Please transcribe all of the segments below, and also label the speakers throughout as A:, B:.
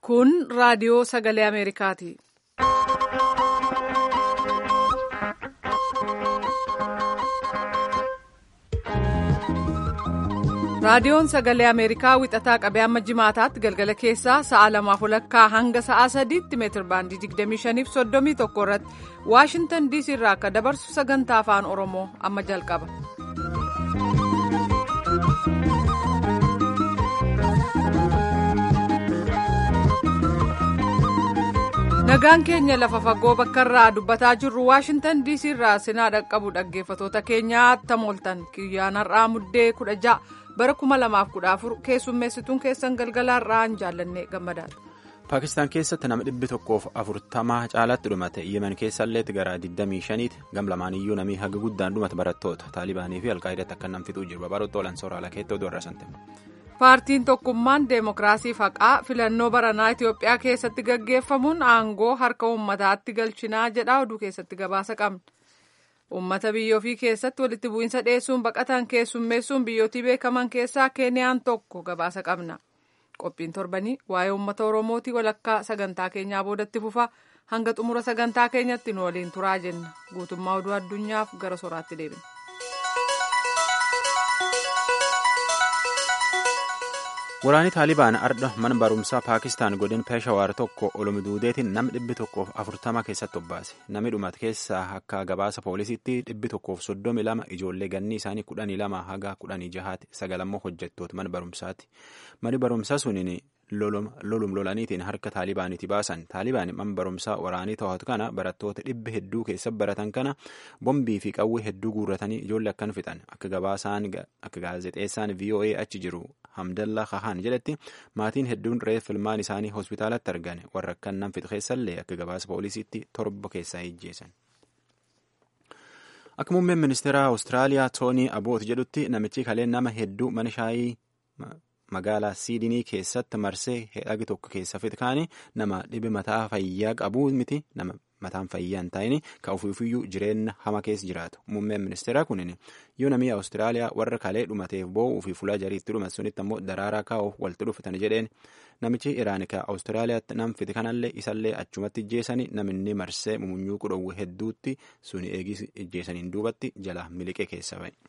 A: Kun raadiyoo sagalee Ameerikaati. Raadiyoon sagalee Ameerikaa wixataa qabee amma jimaataatti galgala keessaa sa'a lamaaf walakkaa hanga sa'a sadiitti meetir baandii 25 fi 31 irratti Waashintan DC irraa akka dabarsu sagantaa afaan Oromoo amma jalqaba. Nagaan keenya lafa fagoo bakka irraa dubbataa jirru Waashintan DC irraa sinaa dhaqqabu dhaggeeffatoota keenyaa attam ooltan kiyyaan har'aa muddee kudha ja'a. bara kuma lamaaf kudha afur keessummeessituun keessan galgalaan ra'an jaallanne gammadaadha.
B: Paakistaan keessatti nama dhibbi tokkoof afurtamaa caalaatti dhumate yemen keessallee gara 25ti gam lamaaniyyuu namii haga guddaan dhumate barattoota taalibaanii fi alqaa'idaatti akka nam fixuu jiru babaroota olan sooraalaa keetti oduu arrasante.
A: Paartiin tokkummaan deemokiraasii haqaa filannoo baranaa Itoophiyaa keessatti gaggeeffamuun aangoo harka uummataatti galchinaa jedha oduu keessatti gabaasa qabna. Uummata biyya ofii keessatti walitti bu'iinsa dhiyeessuun baqatan keessummeessuun biyyootii beekaman keessaa Keeniyaan tokko gabaasa qabna. Qophiin torbanii waa'ee uummata Oromootii walakkaa sagantaa keenyaa boodatti fufa hanga xumura sagantaa keenyatti nu waliin turaa jenna. Guutummaa oduu addunyaaf gara soraatti deebina.
B: Waraanni Taalibaan ardha mana barumsaa Paakistaan godin Peeshawaar tokko olomduudeetiin nama dhibbi tokkoof afurtama keessatti obbaase. Namni dhumate keessaa akka gabaasa poolisiitti dhibbi tokkoof soddomi lama ijoollee ganni isaanii kudhanii lama haga kudhanii jahaati sagalammoo hojjettoota mana barumsaati. Mani barumsaa suniin lolum lolaniitiin harka Taalibaaniiti baasan. Taalibaan mana barumsaa waraanii to'atu kana barattoota dhibba hedduu keessa baratan kana bombii fi qawwee hedduu guurratanii ijoollee akkan fixan. Akka gabaasaan akka gaazexeessaan VOA achi jiru Hamdallaa Kahaan jedhetti maatiin hedduun reef ilmaan isaanii hospitaalatti argan warra akkan nam fixe keessallee akka gabaasa poolisiitti torba keessaa ijjeessan. Akka muummeen ministeera Awustiraaliyaa Toonii Aboot jedhutti namichi kaleen nama hedduu mana shaayii magaalaa Siidinii keessatti marsee hedhagi tokko keessa fixe kaanii nama dhibe mataa fayyaa qabu miti nama mataan fayyaa hin taa'in kan ofiifiyyuu jireenya hama keessa jiraatu. Muummeen ministeeraa kunin yoo namni Awustiraaliyaa warra kalee dhumateef boo'uu fi fuula jariitti dhumate sunitti ammoo daraaraa kaa'uuf walitti dhufatan jedheen namichi Iraan ka Awustiraaliyaatti nam fite kanallee isallee achumatti ijjeessanii namni marsee mumunyuu qudhowwe hedduutti suni eegis ijjeessaniin duubatti jala miliqee keessa ba'e.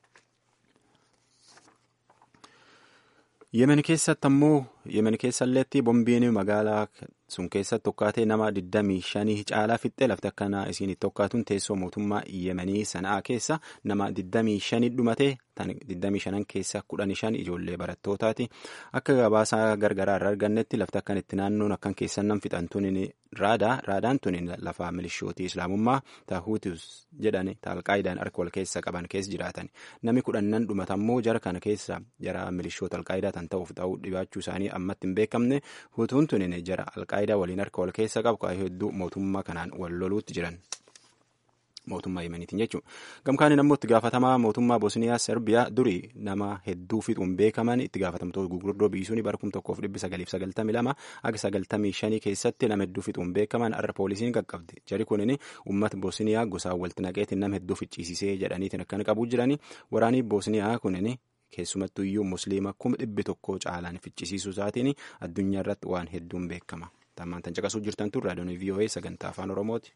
B: yemen keessatti ammoo yemen keessalleetti bombiin magaalaa sun keessatti tokkaatee nama 25 caalaa fixxee lafti akkanaa isiin tokkaatuun teessoo mootummaa yemenii sana'aa keessa nama 25 dhumatee tan 25 keessa 15 ijoollee barattootaati akka gabaasaa gargaraa irraa argannetti lafti akkan itti naannoon akkan keessan nam fixantuun raadaa raadaan tun lafa milishootii islaamummaa taahuutus jedhan alqaayidaan harka wal keessa qaban keessa jiraatan namni kudhannan dhumatammoo jara kana keessa jara milishoota alqaayidaa tan ta'uuf ta'uu dhibaachuu isaanii ammatti hin beekamne hutuun tun jara alqaayidaa waliin harka wal keessa qabu kaayee hedduu mootummaa kanaan wal loluutti jiran. mootummaa yemeniitiin jechuudha. Gamkaaniin ammoo itti gaafatamaa mootummaa Bosniyaa Serbiyaa durii nama hedduu fixuun beekaman itti gaafatamtoota gurguddoo biisuun bara kum tokkoof dhibbi sagaliif sagaltamii lama akka sagaltamii shanii keessatti nama hedduu fixuun beekaman har'a poolisiin qaqqabde. Jari kunin uummata Bosniyaa gosaan walitti naqeetiin nama hedduu ficcisiisee jedhaniitiin akkan qabuu jirani. Waraanii Bosniyaa kunin keessumattuu iyyuu musliima kuma dhibbi tokko caalaan ficcisiisuu isaatiin addunyaa irratti waan hedduun beekama. Tammaan tan caqasuu jirtan tun raadiyoon VOA sagantaa afaan Oromooti.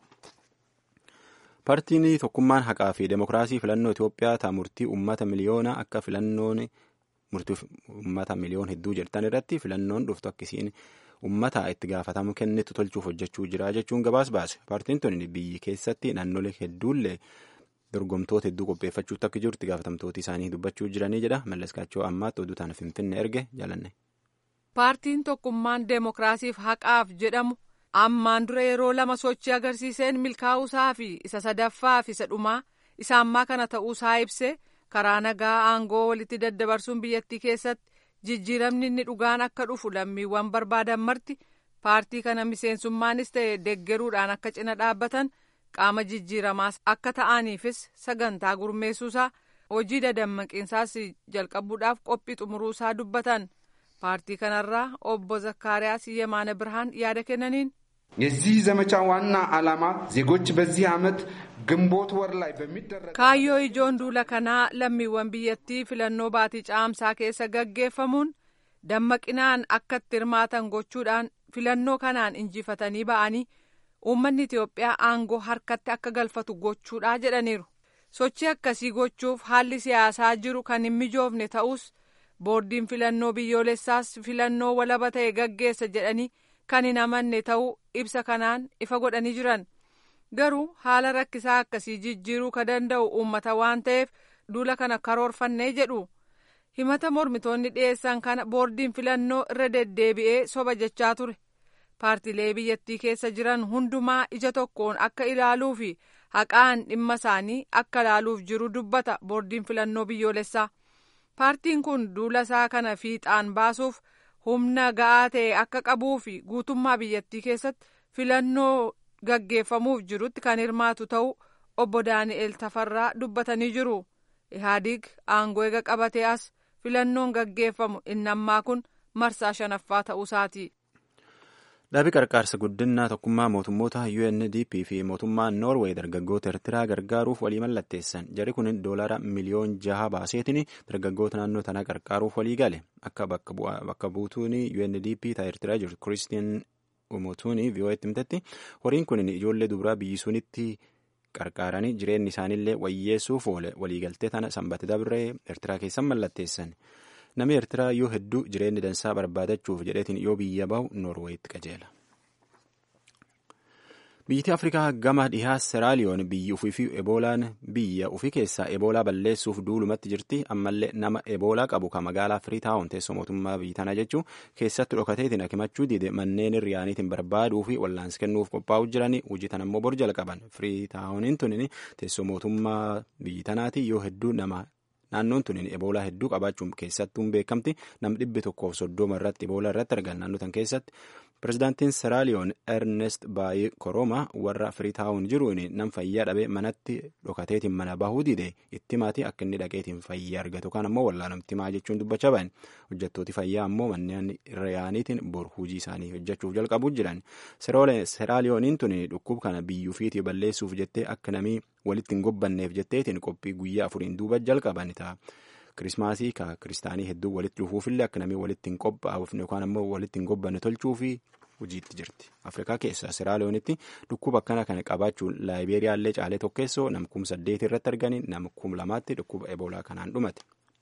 B: Paartiin tokkummaan haqaa fi demokiraasii filannoo Itoophiyaa taa murtii uummata miliyoona akka filannoon murtii uummata miliyoon hedduu jirtan irratti filannoon dhuftu akkasiin uummata itti gaafatamu kennitu tolchuuf hojjechuu jira jechuun gabaas baase. Paartiin tuni biyyi keessatti naannolee hedduullee dorgomtoota hedduu qopheeffachuutti akka jiru itti gaafatamtooti isaanii dubbachuu jiranii jedha. Mallas Kaachoo ammaatti oduu taana Finfinnee erge jaalanne.
A: Paartiin tokkummaan deemokiraasiif haqaaf jedhamu. ammaan dura yeroo lama sochii agarsiiseen milkaa'uusaa fi isa sadaffaa fi isa dhumaa isa ammaa kana ta'uusaa ibse karaa nagaa aangoo walitti daddabarsuun biyyattii keessatti jijjiiramni inni dhugaan akka dhufu lammiiwwan barbaadan marti paartii kana miseensummaanis ta'e deggeruudhaan akka cina dhaabbatan qaama jijjiiramaas akka ta'aniifis sagantaa gurmeessuusaa hojii dadammaqiinsaas jalqabuudhaaf qophii xumuruusaa dubbatan paartii kanarraa obbo zakkaariyaas yemaana birhaan yaada kennaniin.
C: የዚህ ዘመቻ ዋና ዓላማ ዜጎች በዚህ ዓመት ግንቦት ወር ላይ በሚደረግ
A: kaayyoo ijoon duula kanaa lammiiwwan biyyattii filannoo baatii caamsaa keessa gaggeeffamuun dammaqinaan akka itti hirmaatan gochuudhaan filannoo kanaan injifatanii ba'anii uummanni Itoophiyaa aangoo harkatti akka galfatu gochuudha jedhaniiru. Sochii akkasii gochuuf haalli siyaasaa jiru kan hin mijoofne ta'us boordiin filannoo biyyoolessaas filannoo walaba ta'e gaggeessa jedhanii kan hin amanne ta'uu ibsa kanaan ifa godhanii jiran. Garuu haala rakkisaa akkasii jijjiiruu ka danda'u uummata waan ta'eef duula kana karoorfannee jedhu. himata mormitoonni dhiyeessan kana boordiin filannoo irra deddeebi'ee soba jechaa ture paartilee biyyattii keessa jiran hundumaa ija tokkoon akka ilaaluu fi haqaan dhimma isaanii akka ilaaluuf jiru dubbata boordiin filannoo biyyoolessaa paartiin kun duula isaa kana fiixaan baasuuf humna ga'aa ta'e akka qabuu fi guutummaa biyyattii keessatti filannoo gaggeeffamuuf jirutti kan hirmaatu ta'uu obbo daani'el tafarraa dubbatanii jiru ihaadiig aangoo eega qabatee as filannoon gaggeeffamu inni ammaa kun marsaa shanaffaa ta'uusaati.
B: Dhaabii qarqaarsa guddinaa tokkummaa mootummoota UNDP fi mootummaan Noorweey dargaggoota Eertiraa gargaaruuf walii mallatteessan. Jarri kun doolaara miliyoon jaha baaseetiin dargaggoota naannoo tanaa gargaaruuf walii gale. Akka bakka buutuun UNDP ta'e Eertiraa jirtu Kiristiin Umutuun VOA'tti himtetti horiin kun ijoollee dubaraa biyyi sunitti qarqaaranii jireenyi isaaniillee wayyeessuuf oole waliigaltee tana sanbata dabree eertiraa keessan mallatteessan namni eertiraa yoo hedduu jireenyi dansaa barbaadachuuf jedheetiin yoo biyya bahu noorweeyitti qajeela. biyyatti afrikaa gama dhihaa seraaliyoon biyyi ufii fi eboolaan biyya ufii keessaa eboolaa balleessuuf duulumatti jirti ammallee nama eboolaa qabu kan magaalaa firiitaawun teessoo mootummaa biyyi tanaa jechuun keessatti dhokateetiin akimachuu diide manneen riyaaniitiin barbaaduu fi wallaansi kennuuf qophaa'u jiranii hojii tan ammoo bor jalqaban firiitaawuniin tunin teessoo mootummaa biyyi tanaati yoo hedduu nama naannoon tunin eboolaa hedduu qabaachuun keessattuun beekamti nam dhibbi tokkoof soddoma irratti eboolaa irratti argan naannoo tan keessatti pirezidaantiin seraaliyoon ernest baay'ee koroma warra firiitaawun jiruun nam fayyaa dhabee manatti dhokateetiin mana bahuu dide itti maatii akka inni dhaqeetiin fayyaa argatu kan ammoo wallaanamti maa jechuun dubbachaa bahan hojjettooti fayyaa ammoo manneen riyaaniitiin bor hujii isaanii hojjechuuf jalqabuu jiran seraaliyooniin tun dhukkub kana biyyuu fiitii balleessuuf jettee akka namii walitti hin gobbanneef jetteetiin qophii guyyaa afuriin duuba jalqaban ta'a. kirismaasii ka kiristaanii hedduu walitti dhufuufillee akka namii walitti hin qophaa'uuf yookaan ammoo walitti hin gobbanne tolchuu fi hojiitti jirti. Afrikaa keessaa Seraaliyoonitti dhukkuba akkana kana qabaachuun Laayibeeriyaallee caalee tokkeessoo nam kum saddeet irratti arganii nam kum lamaatti dhukkuba eboolaa kanaan dhumate.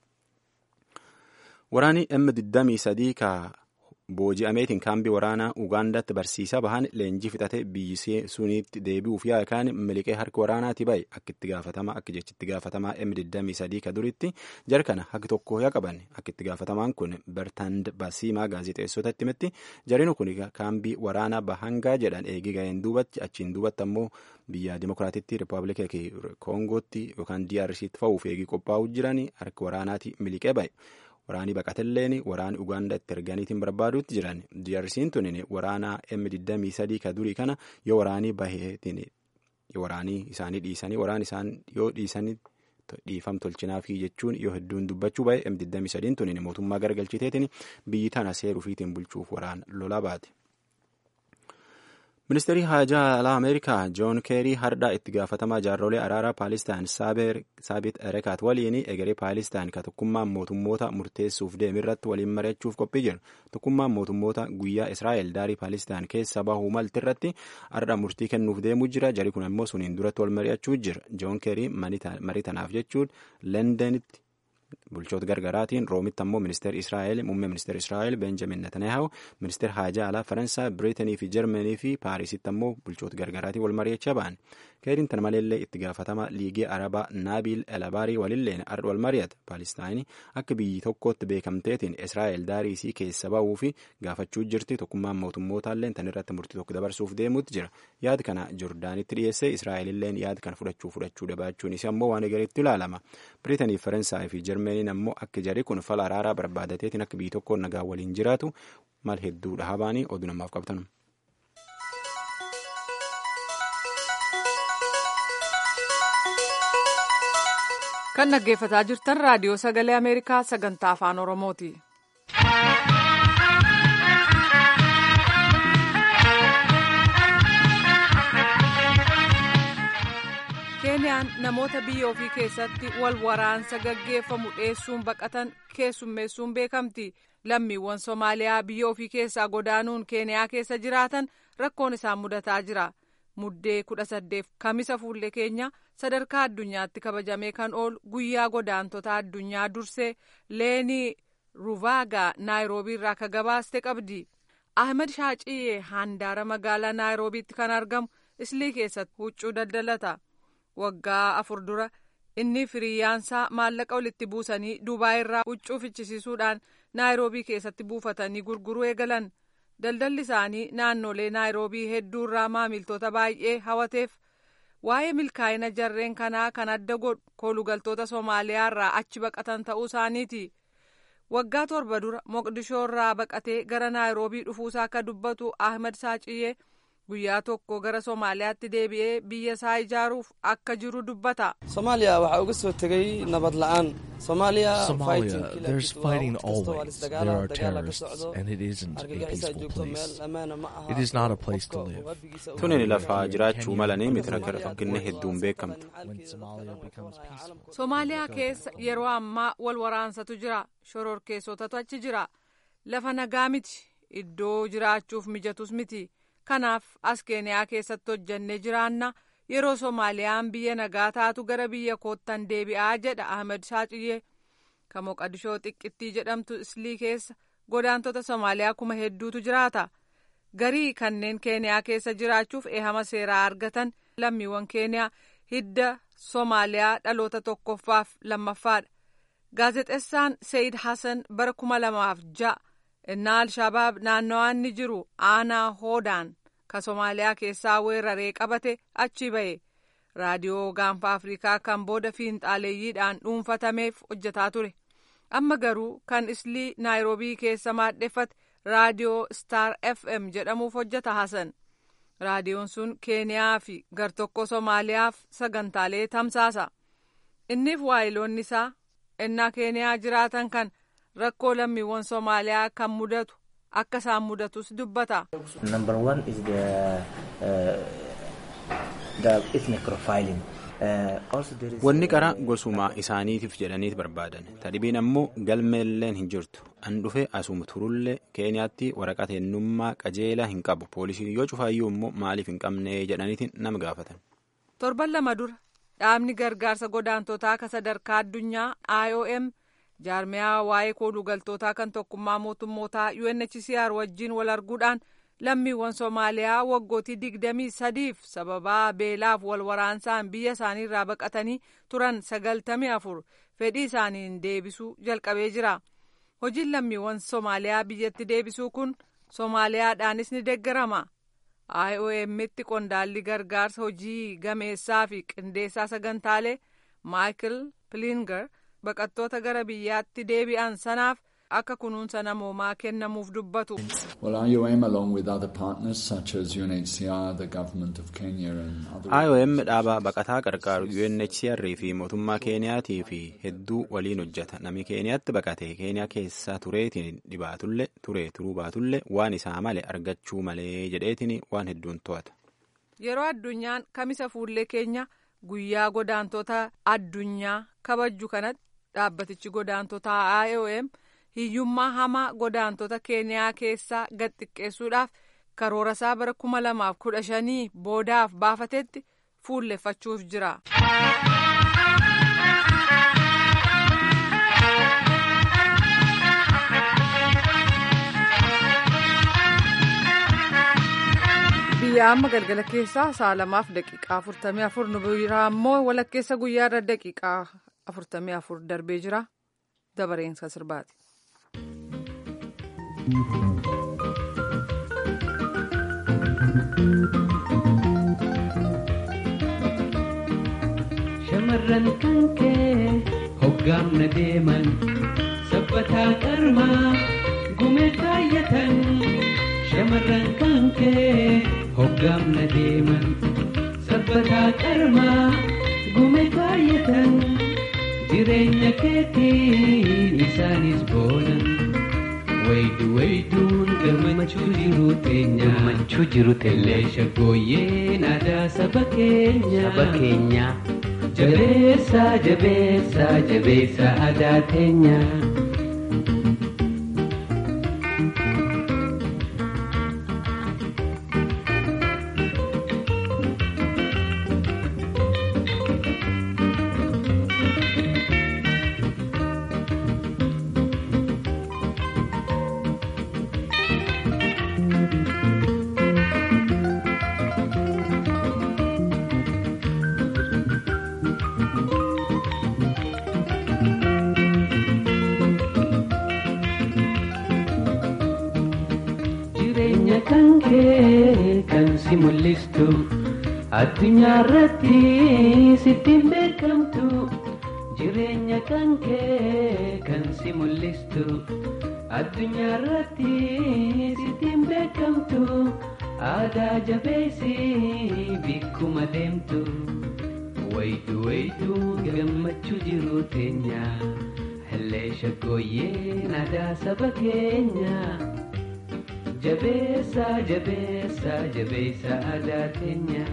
B: Waraanni M23 ka booji'ameetiin kaambii waraanaa Ugaandaatti barsiisaa bahan leenjii fixate biyyi suniitti deebi'uuf yaakaan miliqee harka waraanaati bahe akka itti gaafatamaa akka jechitti gaafatamaa M23 ka duritti jarkana haqi tokko yaa qaban akka itti gaafatamaan kun Bertand Basiimaa gaazexeessotatti himetti jarinu kun kaambii waraanaa bahangaa jedhan eegi ga'een duubatti achiin duubatti ammoo biyya dimokiraatitti rippaabilika koongootti yookaan DRCtti fa'uuf eegii qophaa'uu jiran harka waraanaati miliqee bahe. Waraanii baqatelleen waraana Ugaandaa itti erganiitiin barbaaduutti jiran DRC'n tunin waraana M23 ka durii kana yoo waraanii baheetiin waraanii isaanii dhiisanii waraan isaan yoo dhiisanii dhiifam tolchinaafii jechuun yoo hedduun dubbachuu bahe M23 tunin mootummaa garagalchiteetiin biyyi tana seeruufiitiin bulchuuf waraan lolaa baate. Ministeerri haajaa alaa Ameerikaa Joon Keerii hardhaa itti gaafatamaa jaarrolee araaraa Paalistaan Saabit Erekaat waliin egeree Paalistaan ka tokkummaan mootummoota murteessuuf deemirratti waliin mari'achuuf qophii jiru. Tokkummaan mootummoota guyyaa Israa'el daarii Paalistaan keessa bahuu malti irratti hardhaa murtii kennuuf deemuu jira. Jari kun ammoo suniin duratti wal mari'achuu jira. Joon Keerii marii tanaaf jechuun Lendenitti bulchoota gargaraatiin roomitti ammoo ministeerri israa'el muummee ministeerri israa'el benjamin netanyahu ministeerri haajaa alaa faransaay biriitanii fi jarmanii fi paarisitti ammoo bulchoota gargaraatiin wal mari'achaa ba'an keeriin tan maleellee itti gaafatama liigii arabaa naabil elabaarii walilleen ardha wal mari'ata paalistaayinii akka biyyi tokkootti beekamteetiin israa'el daarii isii keessa ba'uu fi gaafachuu jirti tokkummaan mootummootalleen tan irratti murtii tokko dabarsuuf deemuutti jira yaada kana jordaanitti dhiyeessee israa'elilleen yaada kana fudhachuu fudhachuu dabaachuun isii ammoo waan egereetti ilaalama biriitanii fi faransaay fi jarmaniin ammoo akka jari kun fala araaraa barbaadateetiin akka biyyi tokkoon nagaa waliin jiraatu mal hedduu dhahabaanii oduu namaaf qabatan.
A: kan dhaggeeffataa jirtan raadiyoo sagalee ameerikaa sagantaa afaan oromooti. keeniyaan namoota biyya ofii keessatti wal waraansa gaggeeffamu dheessuun baqatan keessummeessuun beekamti lammiiwwan Somaaliyaa biyya ofii keessaa godaanuun Keeniyaa keessa jiraatan rakkoon isaan mudataa jira. Muddee kudha saddeet kamisa fuullee keenya sadarkaa addunyaatti kabajamee kan oolu guyyaa godaantota addunyaa dursee leenii Ruvaagaa Naayiroobii irraa akka gabaaste qabdi. Ahmed Shaaciyee handaara magaalaa Naayiroobiitti kan argamu islii keessatti huccuu daldalata. Waggaa afur dura inni firiyyaansaa maallaqa walitti buusanii Dubaay irraa huccuu fichisiisuudhaan Naayiroobii keessatti buufatanii gurguruu eegalan. Daldalli isaanii naannolee Naayiroobii hedduu irraa maamiltoota baay'ee hawateef waa'ee milkaa'ina jarreen kanaa kan adda godhu koolugaltoota Somaaliyaa irraa achi baqatan ta'uu isaaniiti. Waggaa torba dura Moqdishoo irraa baqatee gara Naayiroobii dhufuusaa akka dubbatu Ahmed Saaciyyee guyyaa tokko gara Somaaliyaatti deebi'ee biyya isaa ijaaruuf akka jiru dubbata.
D: Somaaliya waxaa uga soo tegay nabad la'aan. Somalia,
E: Somalia, there's fighting always. There are terrorists, and it isn't a peaceful place. It is not a place to live.
B: Tunin lafaa jiraachuu malanii miti rakkinni hedduun beekamtu.
E: When Somalia becomes peaceful,
A: Somaaliyaa keessa yeroo ammaa wal waraansatu jira. Shororkeessotatu achi jira. Lafa nagaa miti. Iddoo jiraachuuf mijatus miti. Kanaaf as Keeniyaa keessatti hojjannee jiraanna. Yeroo Somaaliyaan biyya nagaa taatu gara biyya koottan deebi'aa jedha Ahmed Shaaciyyee. Kan Moqadishoo xiqqittii jedhamtu Islii keessa godaantota Somaaliyaa kuma hedduutu jiraata. Garii kanneen Keeniyaa keessa jiraachuuf eehama seeraa argatan lammiiwwan Keeniyaa hidda Somaaliyaa dhaloota tokkoffaaf lammaffaadha. Gaazexeessaan Seyid Hassan bara kuma lamaaf ja'a innaa Alshabaab naannawaan ni jiru aanaa hoodaan ka Somaaliyaa keessaa weeraree qabate achi ba'e. Raadiyoo gaanfa Afrikaa kan booda fiinxaaleeyyiidhaan dhuunfatameef hojjetaa ture. Amma garuu kan islii Naayiroobii keessa maadheffate raadiyoo Star FM jedhamuuf hojjeta Hassan. Raadiyoon sun Keeniyaa fi gartokko Somaaliyaaf sagantaalee tamsaasa. Inniif waayiloonni isaa ennaa Keeniyaa jiraatan kan rakkoo lammiiwwan Somaaliyaa kan mudatu akka isaan mudatus dubbata.
F: Number one is the, uh, the ethnic profiling. Uh, also there is,
B: Wanni qara gosuma isaaniitiif jedhaniit barbaadan. Tadhibiin ammoo galmeelleen hin jirtu. An dhufe asuma turullee Keeniyaatti waraqaa eenyummaa qajeelaa hin qabu. Poolisiin yoo cufaayyuu immoo maaliif hin qabne jedhaniitiin nama gaafatan.
A: Torban lama dura dhaabni gargaarsa godaantotaa ka sadarkaa addunyaa IOM jaarmiyaa waa'ee koolugaltootaa kan tokkummaa mootummootaa UNHCR wajjin wal arguudhaan lammiiwwan Somaaliyaa waggootii digdamii sadiif sababaa beelaaf wal waraansaan biyya isaanii irraa baqatanii turan sagaltamii afur fedhii isaaniin deebisuu jalqabee jira. Hojiin lammiiwwan Somaaliyaa biyyatti deebisuu kun Somaaliyaadhaanis ni deeggarama. IOM'tti qondaalli gargaarsa hojii gameessaa fi qindeessaa sagantaalee Michael Plinger baqattoota gara biyyaatti deebi'an sanaaf akka kunuunsa namoomaa kennamuuf dubbatu.
G: Well, IOM, along with other partners such as UNHCR, the government of Kenya, and other
B: IOM dhaaba baqataa qarqaaru UNHCR fi mootummaa Keeniyaatii fi hedduu waliin hojjeta. Namni Keeniyaatti baqate Keeniyaa keessa tureetiin dhibaatullee ture turuu baatullee waan isaa male argachuu malee jedheetiin waan hedduun to'ata.
A: Yeroo addunyaan kamisa fuullee keenya guyyaa godaantota addunyaa kabajju kanatti dhaabbatichi godaantota IOM hiyyummaa hamaa godaantota keeniyaa keessaa gad xiqqeessuudhaaf karoora isaa bara kuma lamaaf kudha shanii boodaaf baafatetti fuulleffachuuf jira. biyya amma galgala keessaa sa'a lamaaf daqiiqaa afurtamii afur nu biraa ammoo walakkeessa guyyaa irra daqiiqaa afurtamii afur darbee jira dabareensa sirbaati.
H: Shamarran kan kee hoggaamna deeman sabbataa qarmaa gumee kaayyatan. Shamarran kan kee hoggaamna deeman sabbataa qarmaa gumee kaayyatan. Jireenya keetiin isaanis boonan. Waydu wayduun gammachuu jiru teenya. Gammachuu jiru teenya. Leesha gooyyeen aadaa saba keenya. Saba keenya. Jabeessa jabeessa jabeessa aadaa teenya. kee kan si mul'istu addunyaa irratti sittiin beekamtu jireenya kan kee kan si mul'istu addunyaa irratti sittiin beekamtu aadaa jabeessi bikkuma deemtu waydu waydu gammachuu jiru teenya hellee shaggooyyeen aadaa saba keenya. jabeessa jabeessa jabeessa aadaa keenya.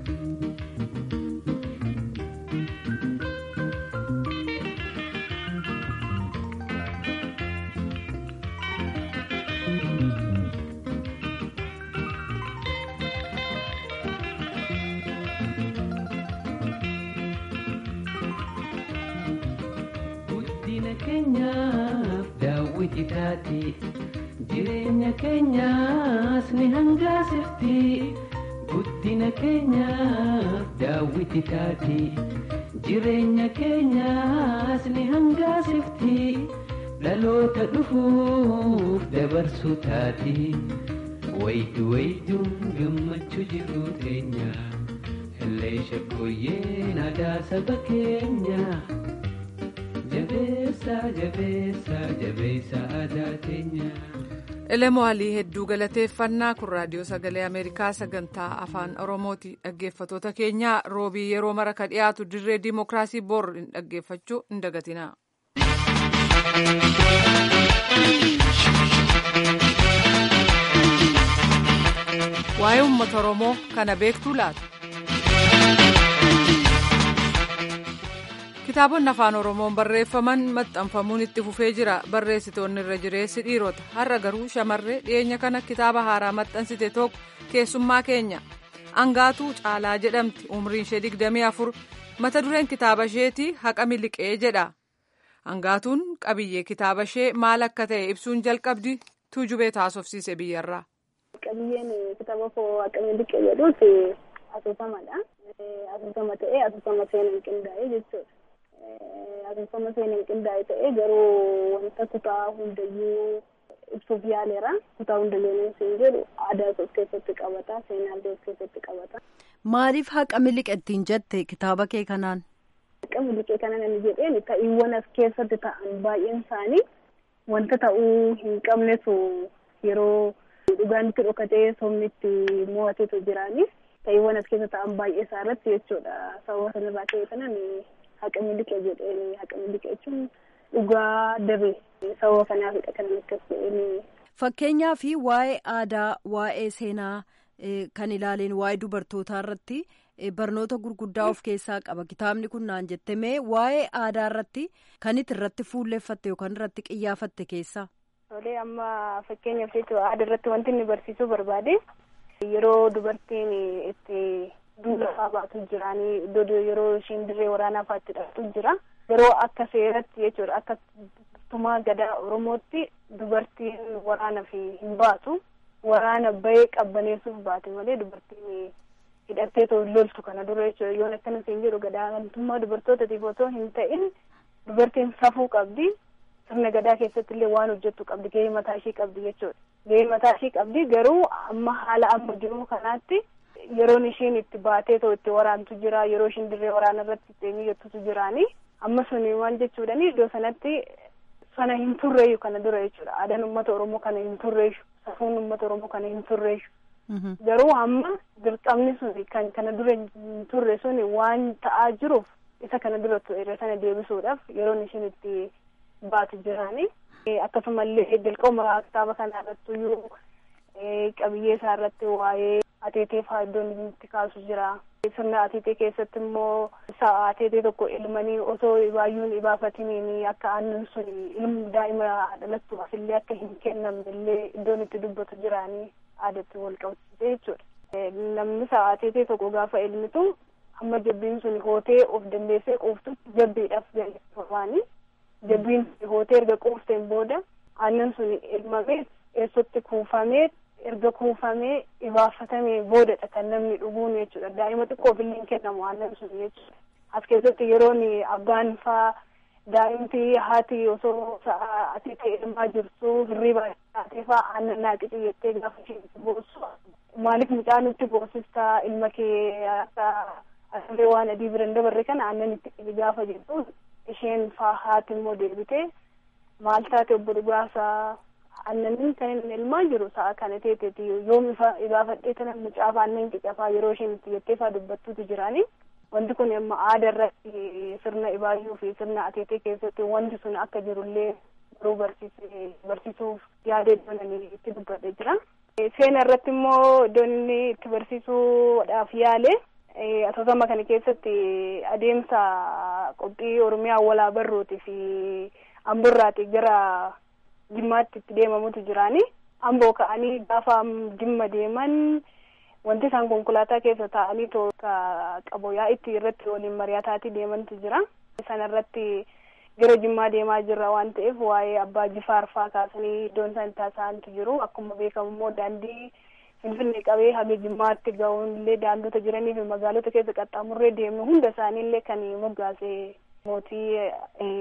H: guddina keenyaaf daawwiti taati. jireenya keenyaas ni hangaasifti guddina keenyaaf daawwiti taati jireenya keenyaas ni hangaasifti dhaloota dhufuuf dabarsuu taati waydu wayduun gammachuu jiru teenya hellee shaggooyyeen aadaa saba keenya jabeessa jabeessa jabeessa aadaa teenya.
A: elemoo alii hedduu galateeffannaa kun raadiyoo sagalee ameerikaa sagantaa afaan oromooti dhaggeeffatoota keenyaa roobii yeroo mara ka dhiyaatu dirree diimokiraasii bor hin dhaggeeffachuu hin dagatinaa. waa'ee uummata oromoo kana beektuu laata. kitaabonni afaan oromoon barreeffaman maxxanfamuun itti fufee jira barreessitoonni irra jireessi dhiirota har'a garuu shamarree dhiyeenya kana kitaaba haaraa maxxansite tokko keessummaa keenya angaatuu caalaa jedhamti umriin ishee digdamii afur mata dureen kitaaba isheetii haqa miliqee jedha angaatuun qabiyyee kitaaba ishee maal akka ta'e ibsuun jalqabdi tuujubee taasofsiise biyyarraa.
I: qabiyyeen kitaaba koo haqa miliqee jedhuuti asoosamadha asoosama ta'ee asoosama seenaan qindaa'ee jechuudha. asoosama seenaan qindaa'e ta'ee garuu wanta kutaa hundayyuu ibsuuf yaaleera kutaa hundayyuu siin jedhu aadaa of keessatti qabata seenaallee of keessatti qabata.
J: Maaliif haqa miliqettiin jette kitaaba kee kanaan?
I: Haqa miliqee kana namni jedheen ta'iiwwan as keessatti ta'an baay'een isaanii wanta ta'uu hin qabnetu yeroo dhugaan itti dhokatee somni itti mo'ateetu jiraani ta'iiwwan as keessa ta'an baay'ee isaa irratti jechuudha sababa sanarraa ka'e kanan haqa miliqee jedheen haqa miliqee jechuun dhugaa dabe sababa kanaafidha kan akkas jedheen.
J: Fakkeenyaa fi waa'ee aadaa waa'ee seenaa kan ilaaleen waa'ee dubartootaa irratti barnoota gurguddaa of keessaa qaba kitaabni kun naan jette mee waa'ee aadaa irratti kan itti irratti fuulleffatte yookaan irratti qiyyaafatte keessaa.
I: Tolee amma fakkeenyaaf jechuudha aadaa irratti wanti inni barsiisuu barbaade yeroo dubartiin itti duula baatu jiraanii iddoo yeroo isheen dirree waraanaa faatti dhaqxu jira yeroo akka seeratti jechuudha akka tumaa gadaa oromootti dubartiin waraana fi hin baatu waraana bahee qabbaneessuuf baate malee dubartiin hidhattee loltu kana dura jechuudha yoon akkana siin jedhu gadaantummaa dubartootaatiif otoo hin ta'in dubartiin safuu qabdi sirna gadaa keessatti illee waan hojjettu qabdi gahee mataa ishee qabdi jechuudha gahee mataa ishee qabdi garuu amma haala amma jiru kanaatti yeroon ishiin itti baatee too itti waraantu jira yeroo ishiin dirree waraana irratti itti miyyattutu jiraani amma suni maal jechuudhani iddoo sanatti sana hin turreeyyu kana dura jechuudha aadaan uummata oromoo kana hin turreessu safuun uummata oromoo kana hin turreessu garuu amma dirqamni suni kan kana dura hin turre suni waan ta'aa jiruuf isa kana dura irra sana deebisuudhaaf yeroon ishiin itti baatu jiraani akkasumallee jalqabuma kitaaba kana irratti iyyuu qabiyyee isaa irratti waa'ee ateetee faa iddoon itti kaasu jira sirna ateetee keessatti immoo sa'a ateetee tokko ilmanii osoo baay'uun ibaafatiniin akka aannan sun ilmu daa'ima dhalattuuf illee akka hin kennamne illee iddoon itti dubbatu jiraanii aadatti wal qabsiisee jechuudha namni sa'a ateetee tokko gaafa ilmitu amma jabbiin sun hootee of dandeessee quuftutti jabbiidhaaf galfafaani jabbiin hootee erga quufteen booda aannan sun ilmamee eessatti kuufamee erga kuufamee ibaafatamee boodadha kan namni dhuguun jechuudha daa'ima xiqqoof illee hin kennamu aannan sun jechuudha as keessatti yeroon abbaan faa daa'imti haati osoo sa'a asii ta'e ilmaa jirtu hirriba taatee fa'aa aannan naa qicu jettee gaafa isheen boossu maaliif mucaa nutti boosistaa ilma kee akka asillee waan adii bira hin dabarre kana aannan itti qici gaafa jettu isheen faa haati immoo deebitee maal taate obbo dhugaasaa aannan kan inni ilmaa jiru sa'a kana teeteeti yoom ifa gaafadhee tana mucaaf aannan qicafaa yeroo isheen itti jettee faa dubbattuutu jiraanii wanti kun amma aadaa irratti sirna ibaayyuu fi sirna ateetee keessatti wanti sun akka jirullee garuu barsiisuuf yaada iddoon itti dubbadhee jira. Seena irratti immoo iddoon inni itti barsiisuudhaaf yaale asoosama kana keessatti adeemsa qophii Oromiyaa walaa barruutii fi amburraati gara jimmaatti itti deemamutu jiraani. Amboo ka'anii gaafa jimma deeman wanti isaan konkolaataa keessa taa'anii toota qaboyaa itti irratti waliin mari'ataatii deemantu jira. Sana irratti gara jimmaa deemaa jirra waan ta'eef waa'ee abbaa jifaar faa kaasanii iddoon isaan itti haasa'antu jiru. Akkuma beekamu immoo daandii Finfinnee qabee haga jimmaatti ga'uun illee daandota jiranii fi magaalota keessa qaxxaamurree deemnu hunda isaanii illee kan moggaase mootii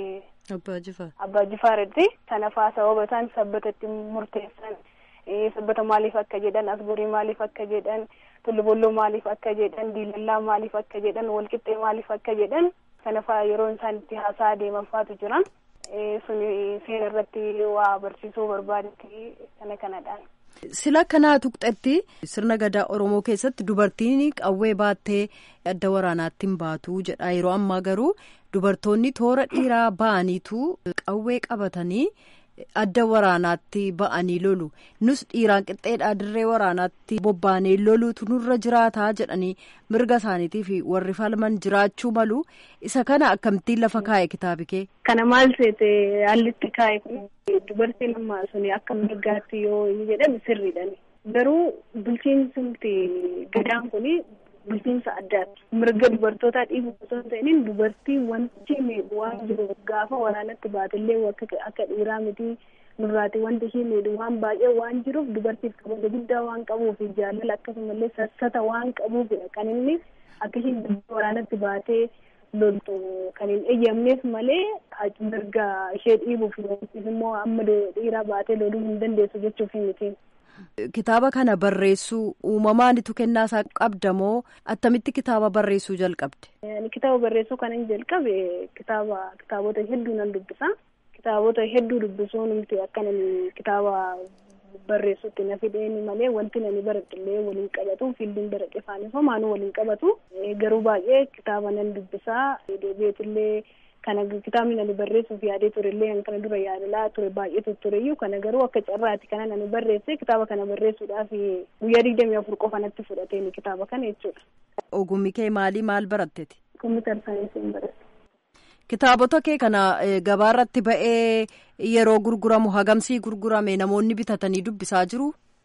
J: abbaa jifaar.
I: Abbaa jifaaratti sana faa sababa isaan sabbatatti murteessan. sabbata maaliif akka jedhan asburii maaliif akka jedhan tullubolloo maaliif akka jedhan diilallaa maaliif akka jedhan walqixxee maaliif akka jedhan kana faa yeroo isaan itti haasaa deeman faatu jira sun seena irratti waa barsiisuu barbaadetti kana kanadhaan.
J: Sila kanaa tuqxetti sirna gadaa Oromoo keessatti dubartiin qawwee baattee adda waraanaatti hin baatu jedha yeroo ammaa garuu dubartoonni toora dhiiraa ba'aniitu qawwee qabatanii. adda waraanaatti ba'anii lolu nus dhiiraan qixxeedhaa dirree waraanaatti bobbaanee loluutu nurra jiraataa jedhanii mirga isaaniitiif warri falman jiraachuu malu isa kana akkamittiin lafa kaa'e kitaabi kee.
I: Kana maal seete haallitti kaa'e kun dubartiin amma suni akka mirgaatti yoo jedhame sirriidhaan garuu bulchiinsumti gadaan kuni bulchiinsa addaati. Mirga dubartootaa dhiibu osoo hin ta'iniin dubartii wanti miidhu waan jiru gaafa waraanatti baatellee akka dhiiraa miti nurraati wanti ishee miidhu waan baay'ee waan jiruuf dubartiif kabaja guddaa waan qabuuf jaalala akkasumallee sassata waan qabuufidha kan inni akka isheen waraanatti baatee loltu kan hin eeyyamneef malee mirga ishee dhiibuuf immoo amma dhiiraa baatee loluu hin dandeessu jechuuf miti.
J: Kitaaba kana barreessuu uumamaanitu kennaa isaa qabda moo attamitti kitaaba barreessuu jalqabde?
I: Kitaaba barreessuu kan hin jalqabe kitaaba kitaabota hedduu nan dubbisa. Kitaabota hedduu dubbisuun nuti akka nani kitaaba barreessutti na fideen malee wanti nani baradhillee waliin qabatu fiildiin baradhe faanii homaanuu waliin qabatu garuu baay'ee kitaaba nan dubbisaa deebi'eetillee kana kitaabni nani barreessuuf yaadee turellee kana dura yaadalaa ture baay'eetu tureyyuu kana garuu akka carraati kana nani barreesse kitaaba kana barreessuudhaaf guyyaa digdamii afur qofa natti fudhateen kitaaba kana jechuudha.
J: Ogummi kee maalii maal baratteti?
I: Kompiitar saayinsii baradhe.
J: Kitaabota kee kana gabaarratti ba'ee yeroo gurguramu hagamsii gurgurame namoonni bitatanii dubbisaa jiru?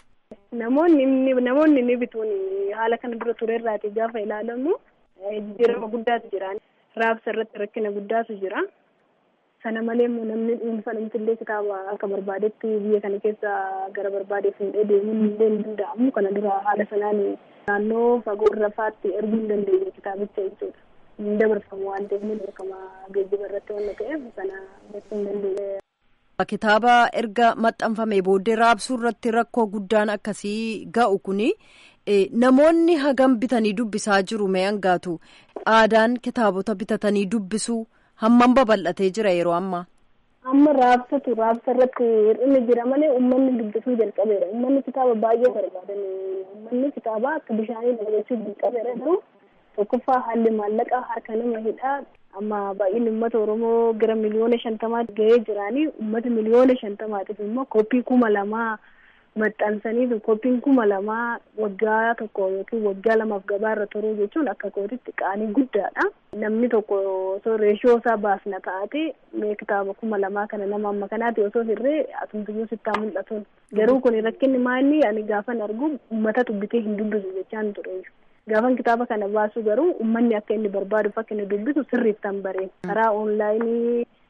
I: Namoonni namoonni ni bituun haala kana dura turerraati gaafa ilaalamu jijjiirama guddaatu jira. Raabsa irratti rakkina guddaatu jira. Sana malee immoo namni dhuunfaa namtillee kitaaba akka barbaadetti biyya kana keessa gara barbaade fuudhee deemuun illee hin danda'amu. Kana dura haala sanaan naannoo fagoo irra faatti erguu hin dandeenye kitaabicha jechuudha. Hin dabarfamu waan ta'eef ni beekama geejjiba irratti waan ta'eef sana gochuu hin dandeenye.
J: Kitaaba erga maxxanfamee booddee raabsuu irratti rakkoo guddaan akkasii ga'u kuni namoonni hagam bitanii dubbisaa jiru mee hangaatu aadaan kitaabota bitatanii dubbisuu hammam babal'atee jira yeroo ammaa.
I: Amma raabsatu raabsa irratti hir'inni jira malee uummanni dubbisuu jalqabeera. Uummanni kitaaba baay'ee barbaadan uummanni kitaaba akka bishaanii dabalachuu jalqabeera garuu tokkoffaa haalli maallaqaa harka nama hidhaa amma baay'inni uummata oromoo gara miliyoona shantamaa ga'ee jiraanii uummata miliyoona shantamaatiif immoo koppii kuma lamaa maxxansanii koppiin kuma lamaa waggaa tokko yookiin waggaa lamaaf gabaarra turuu jechuun akka kootitti qaanii guddaadha. Namni tokko osoo reeshoo isaa baasna taate mee kitaaba kuma lamaa kana nama amma kanaati osoo hirree asumtuyyuu sittaa mul'atuun. Garuu kun rakkinni maanni ani gaafan argu uummatatu bitee hin dubbisu jechaan ture. Gaafan kitaaba kana baasu garuu uummanni akka inni barbaaduuf akka inni dubbisu sirriittan bareen karaa onlaayinii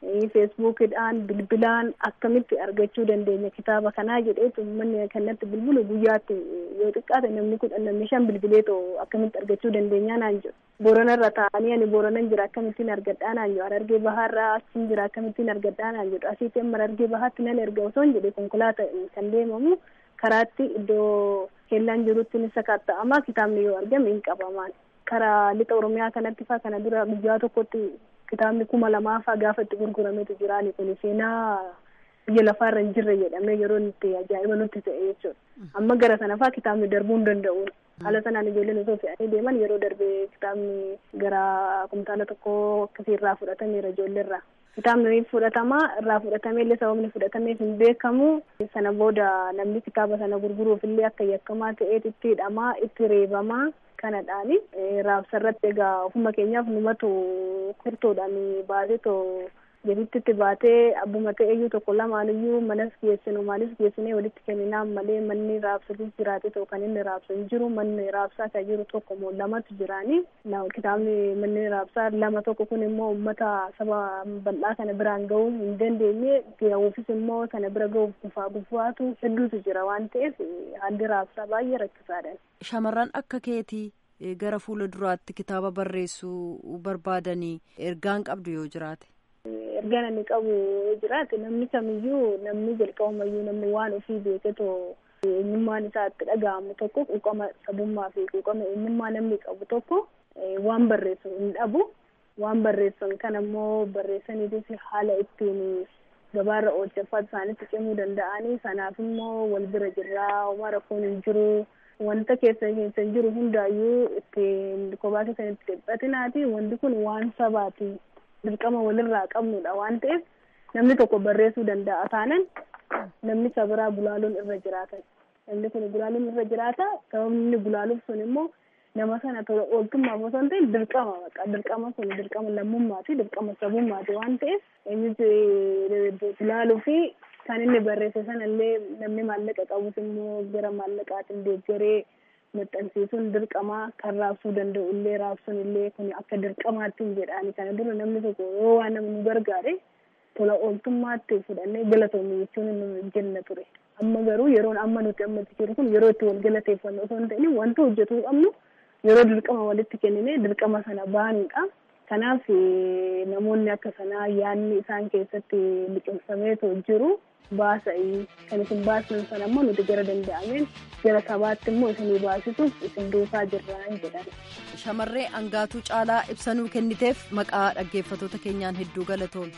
I: feesbuukidhaan bilbilaan akkamitti argachuu dandeenya kitaaba kanaa jedheetu uummanni kanatti bilbilu guyyaatti yoo xiqqaate namni kudhan namni shan bilbileetoo akkamitti argachuu dandeenyaa naan jedhu booranarra taa'anii ani booranan jira akkamittiin argadhaa naan jedhu harargee bahaarraa achiin jira akkamittiin argadhaa naan jedhu asiitti amma harargee bahaatti nan erga osoo hin jedhe konkolaataa kan deemamu karaatti iddoo kellaan jirutti ni sakatta'ama kitaabni yoo argame hin qabamaan karaa lixa oromiyaa kanatti faa kana dura guyyaa tokkotti kitaabni kuma lamaa faa gaafa itti gurgurametu jiraani kun seenaa biyya lafaarra hin jirre jedhamee yeroo itti ajaa'iba nutti ta'e jechuudha amma gara sana faa kitaabni darbuu hin danda'u haala sanaan ijoolleen osoo fe'anii deeman yeroo darbee kitaabni gara kumtaala tokkoo akkasii irraa fudhatameera ijoolleerraa kitaabni fudhatamaa irraa fudhatamee illee sababni fudhatameef hin beekamu sana booda namni kitaaba sana gurguruuf illee akka yakkamaa ta'eet itti hidhamaa itti reebamaa kanadhaani raabsarratti egaa ofuma keenyaaf numatu kurtoodhaan baasetoo jedhittitti baatee abbuma ta'eyyuu tokko lamaaniyyuu manas geessinu maalis geessinee walitti kenninaan malee manni raabsatis jiraate ta'u kan inni raabsu hin jiru manni raabsaa kan jiru tokko moo lamatu jiraani kitaabni manni raabsaa lama tokko kun immoo ummata saba bal'aa kana biraan ga'uu hin dandeenye ga'uufis immoo kana bira ga'uuf gufaa gufaatu hedduutu jira waan ta'eef haalli raabsaa baay'ee rakkisaadha.
J: Shamarran akka keetii gara fuula duraatti kitaaba barreessuu barbaadanii ergaan qabdu yoo jiraate.
I: ergaan inni qabu jiraate namni kamiyyuu namni jalqabumayyuu namni waan ofii beeketoo eenyummaan isaa itti dhaga'amu tokko quuqama sabummaa fi quuqama eenyummaa namni qabu tokko waan barreessu hin dhabu waan barreessan kan ammoo barreessaniitis haala ittiin gabaarra oolchaffaa isaanitti cimuu danda'anii sanaaf immoo wal bira jirraa homaa rakkoon hin jiru wanta keessa keessa hin jiru hundaayyuu ittiin kophaa keessanitti dhiphatinaati wanti kun waan sabaati dirqama walirraa qabnudha waan ta'eef namni tokko barreessuu danda'a taanan namni isa biraa gulaaluun irra jiraatan namni kun gulaaluun irra jiraata sababni gulaaluuf sun immoo nama sana tola ooltummaaf osoo hin ta'in dirqama baqa dirqama kun dirqama lammummaati dirqama sabummaati waan ta'eef eenyutu gulaaluu fi kan inni barreesse sanallee namni maallaqa qabus immoo gara maallaqaatiin deeggaree maxxansiisuun dirqamaa kan raabsuu danda'u illee raabsuun illee kun akka dirqamaatti hin jedhaani kana dura namni tokko yoo waan namni nu gargaare tola ooltummaatti fudhannee galatoomne jechuun nu jenna ture amma garuu yeroon amma nuti ammatti jiru kun yeroo itti wal galateeffannu osoo hin ta'in wanta hojjetuu qabnu yeroo dirqama walitti kennine dirqama sana baanuudha kanaaf namoonni akka sanaa yaanni isaan keessatti liqimsameetu jiru baasa'ii kan isin baasnan sana ammoo nuti gara danda'ameen gara sabaatti immoo isinii baasisuuf isin duukaa jirraan jedhan.
J: Shamarree Angaatuu Caalaa ibsanuu kenniteef maqaa dhaggeeffatoota keenyaan hedduu galatoome.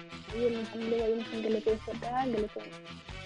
I: galateeffadhaa galatoome.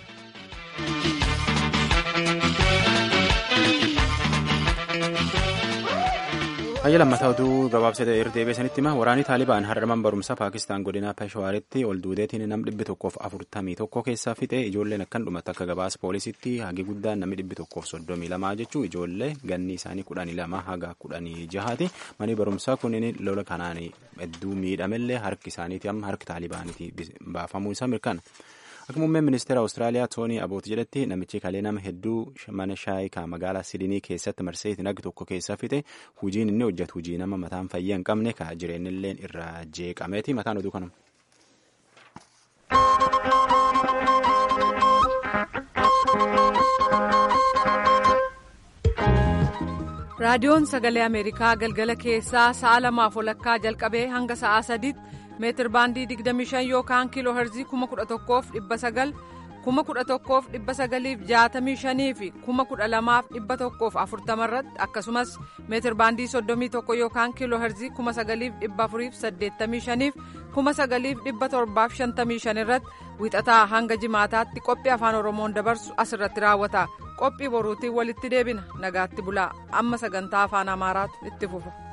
B: Hayya lammataa oduu gabaabsee irra deebiisanitti hima waraanni taalibaan har'aman barumsa paakistaan godina peshawaaritti ol duudeetiin nam dhibbi tokkoof afurtamii tokko keessaa fixe ijoolleen akkan dhumatti akka gabaasa poolisitti hagi guddaan namni dhibbi tokkoof soddomii lamaa jechuu ijoollee ganni isaanii kudhanii lama haga kudhanii jahaati manii barumsaa kunniin lola kanaan hedduu miidhamellee harki isaaniiti amma harki taalibaaniiti baafamuu isaa mirkana. Akka muummeen ministeera Awustiraaliyaa Toonii Aboot jedhetti namichi kalee nama hedduu mana shaayii kan magaalaa Sidinii keessatti marsee nagdi tokko keessa fixe hojiin inni hojjetu hojii nama mataan fayyaa hin qabne ka jireenyillee irraa jeeqameeti mataan oduu kanuma.
A: raadiyoon sagalee ameerikaa galgala keessaa sa'a lamaaf walakkaa jalqabee hanga sa'aa sadiitti meetir baandii 25 yookaan kiiloo herzii 11,900 11,965 fi 12,140 irratti akkasumas meetir baandii 31 yookaan kiiloo herzii 9,485 fi 9,755 irratti wixataa hanga jimaataatti qophii afaan oromoon dabarsu asirratti raawwata qophii boruutiin walitti deebina nagaatti bulaa amma sagantaa afaan amaaraatu itti fufa.